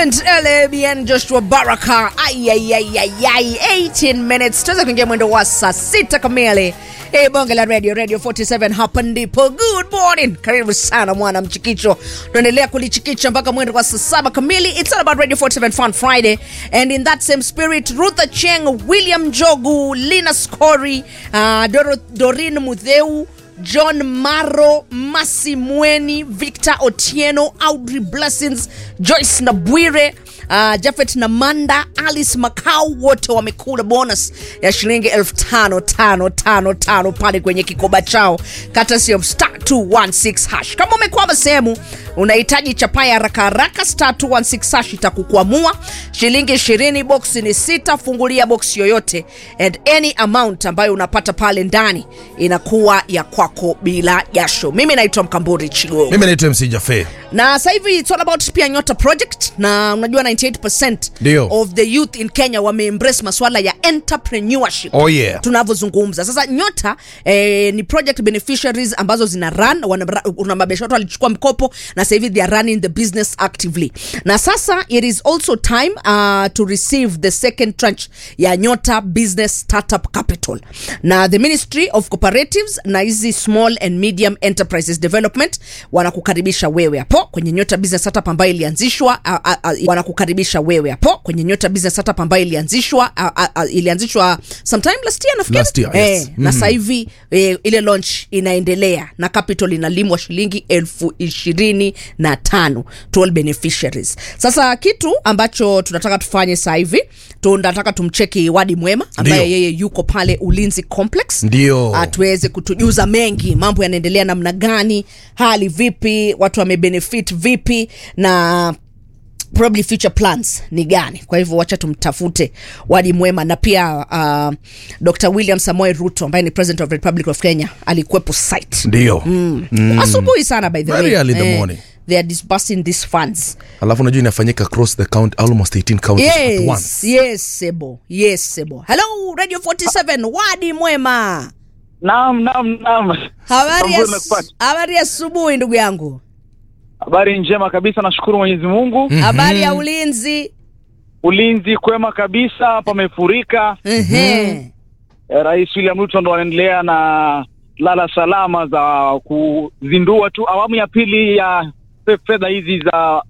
Clement LBN Joshua Baraka. Ay, ay, ay, ay, ay. 18 minutes tuweza kuingia mwendo wa saa sita kamili. Hey, bonge la radio radio 47 hapa ndipo. Good morning, karibu sana mwana mchikicho. Tunaendelea kulichikicha mpaka mwendo wa saa saba kamili. It's all about Radio 47 Fun Friday, and in that same spirit, Rutha Cheng, William Jogu, Lina Skori, uh, Doro, Dorin Mutheu John Maro, Masi Mweni, Victor Otieno, Audrey Blessings, Joyce Nabwire, uh, Jafet Namanda, Alice Makau, wote wamekula bonus ya shilingi elfu tano tano tano tano pale kwenye kikoba chao kata sio star 216 hash. Kama umekwama sehemu unahitaji chapa ya haraka haraka, star 216 hash itakukwamua. Shilingi 20, box ni sita. Fungulia box yoyote and any amount ambayo unapata pale ndani inakuwa ya kwako bila jasho. Mimi naitwa Mkamburi Chigo mimi naitwa MC Jafe. na sasa hivi it's all about pia Nyota project, na unajua 98% Ndio. of the youth in Kenya wameembrace masuala ya entrepreneurship Oh yeah. tunavyozungumza sasa. Nyota eh, ni project beneficiaries ambazo zina run wana- una mabiashara watu walichukua mkopo na sasa hivi they are running the business actively, na sasa it is also time uh, to receive the second tranche ya Nyota Business Startup Capital na the Ministry of Cooperatives na hizi small and medium enterprises development wanakukaribisha wewe hapo kwenye Nyota Business Startup ambayo ilianzishwa uh, uh, uh, wanakukaribisha wewe hapo kwenye Nyota Business Startup ambayo ilianzishwa uh, uh, uh, ilianzishwa sometime last year nafikiri Last year, yes. eh, na sasa hivi eh, ile launch inaendelea na capital inalimwa shilingi elfu ishirini na tano to all beneficiaries. Sasa kitu ambacho tunataka tufanye sasa hivi tunataka tumcheki Wadi Mwema ambaye Ndio. yeye yuko pale Ulinzi Complex Ndio. atuweze kutujuza mengi, mambo yanaendelea namna gani, hali vipi, watu wamebenefit vipi na probably future plans ni gani. Kwa hivyo wacha tumtafute Wadi Mwema, na pia uh, Dr William Samoei Ruto ambaye ni president of the Republic of Kenya alikuwepo site Ndio. mm. asubuhi sana by the Very way early in the morning. they are disbursing these funds Alafu unajua inafanyika across the count almost 18 counties at yes once. yes sebo yes sebo hello radio 47 Wadi Mwema Naam, naam, naam. habari ya Tambua nimekupata. habari ya asubuhi ndugu yangu Habari njema kabisa, nashukuru Mwenyezi Mungu. habari ya ulinzi Ulinzi kwema kabisa, pamefurika. Ehe. Eh, Rais William Ruto ndo anaendelea na lala salama za kuzindua tu awamu ya pili ya fe- fedha hizi za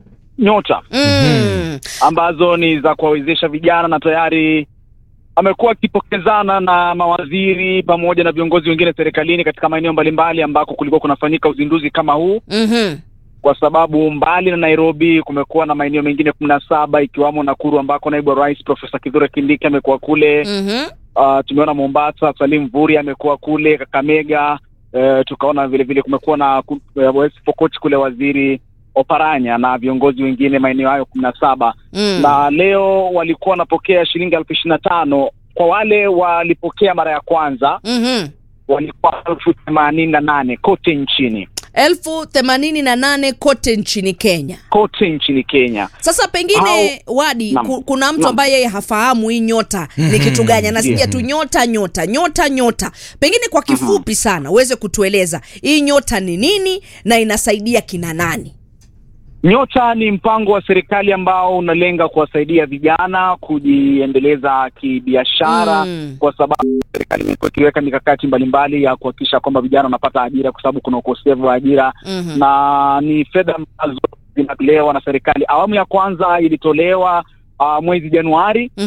Nyota Mm. ambazo ni za kuwawezesha vijana, na tayari amekuwa akipokezana na mawaziri pamoja na viongozi wengine serikalini katika maeneo mbalimbali ambako kulikuwa kunafanyika uzinduzi kama huu. Mhm. kwa sababu mbali na Nairobi kumekuwa na maeneo mengine kumi na saba ikiwamo Nakuru ambako naibu wa rais Profesa Kithure Kindiki amekuwa kule. Mhm. Uh, tumeona Mombasa, Salim Vuri amekuwa kule, Kakamega. Uh, tukaona vile vile kumekuwa na ku- uh, West Pokot kule waziri Oparanya na viongozi wengine maeneo hayo kumi na saba Mm. na leo walikuwa wanapokea shilingi elfu ishirini na tano kwa wale walipokea mara ya kwanza Mhm. walikuwa elfu themanini na nane kote nchini elfu themanini na nane kote nchini Kenya. kote nchini Kenya. Sasa pengine Wadi, Naam. ku, kuna mtu Naam. ambaye yeye hafahamu hii nyota ni kitu gani, anasikia tu nyota nyota nyota nyota. Pengine kwa kifupi sana uweze kutueleza hii nyota ni nini na inasaidia kina nani? Nyota ni mpango wa serikali ambao unalenga kuwasaidia vijana kujiendeleza kibiashara Mm. kwa sababu serikali imekuwa ikiweka mikakati mbalimbali ya kuhakikisha kwamba vijana wanapata ajira kwa sababu kuna ukosefu wa ajira Mhm. na ni fedha ambazo zinatolewa na serikali. Awamu ya kwanza ilitolewa uh, mwezi Januari